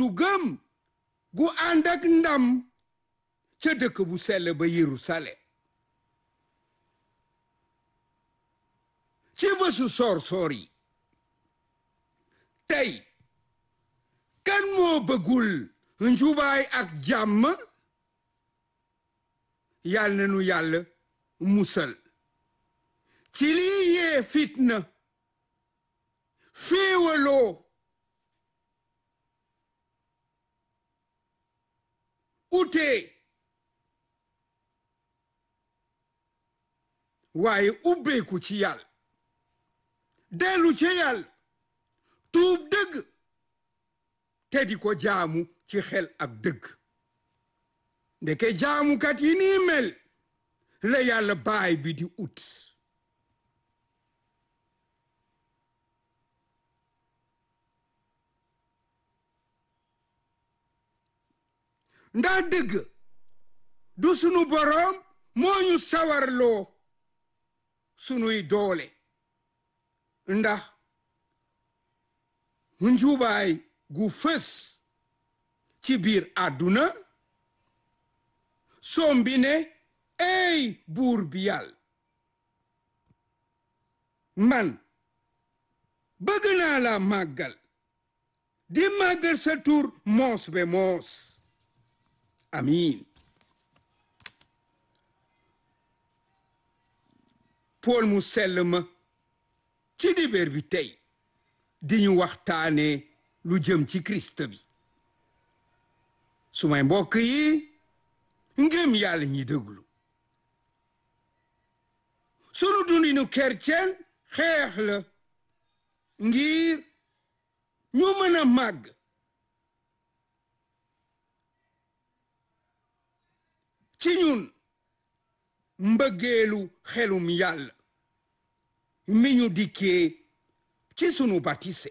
duggam gu ànd ak ndam ca dëkk bu sell ba Yerusalem ci bésu soor soor yi tey kan moo bëggul njubaay ak jàmm yàlla na nu yàlla musal ci lii yee fitna féewaloo utee waaye ubbeeku ci yàlla dellu ci yàlla tuub dëgg te di ko jaamu ci xel ak dëgg ndeke jaamukat yi nii mel la yàlla baay bi di ut ndax dëgg du sunu boroom moo ñu sawarloo sunuy doole ndax njubaay gu fës ci biir àdduna sombi ne ey buur bi yàlla man bëgg naa la màggal di màggal sa tur moos be moos amiin pool mu sell ma ci dibéer bi tey di ñu waxtaane lu jëm ci Kirist bi su may mbokk yi ngëm yàlla ñi déglu sunu dundinu kercen xeex la ngir ñu mën a màgg ci ñun mbëggeelu xelum yàlla mi ñu dikkee ci sunu batise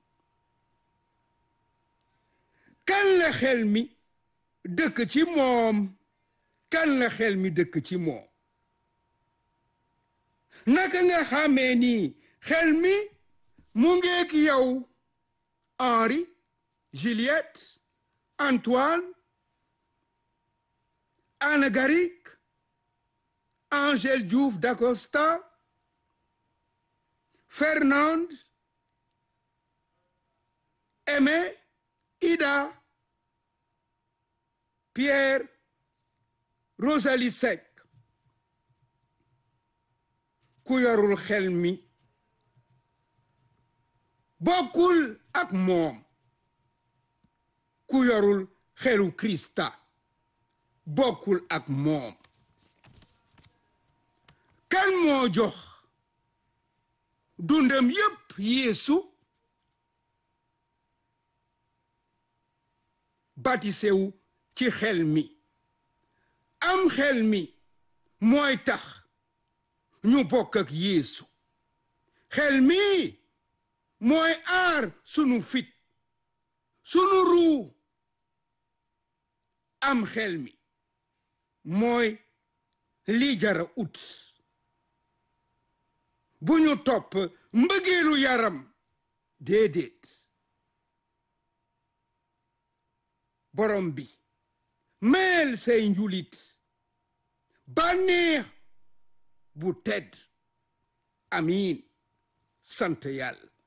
kan la xel mi dëkk ci moom kan la xel mi dëkk ci moom naka nga xamee ni xel mi mu ngeek yow Henri Juliette Antoine Anne Garik Angèle Diouf d'Acosta Fernande Aimé Ida Pierre Rosalie Seck ku yorul xel mi bokkul ak moom ku yorul xelu Krista bokkul ak moom kan moo jox dundam yépp Yeesu batisewu ci xel mi am xel mi mooy tax ñu bokk ak Yeesu xel mi mooy aar sunu fit sunu ruu am xel mi mooy li jara ut bu ñu topp mbëggeelu yaram déedéet borom bi meel say njulit bànneex bu tedd amiin sant yàlla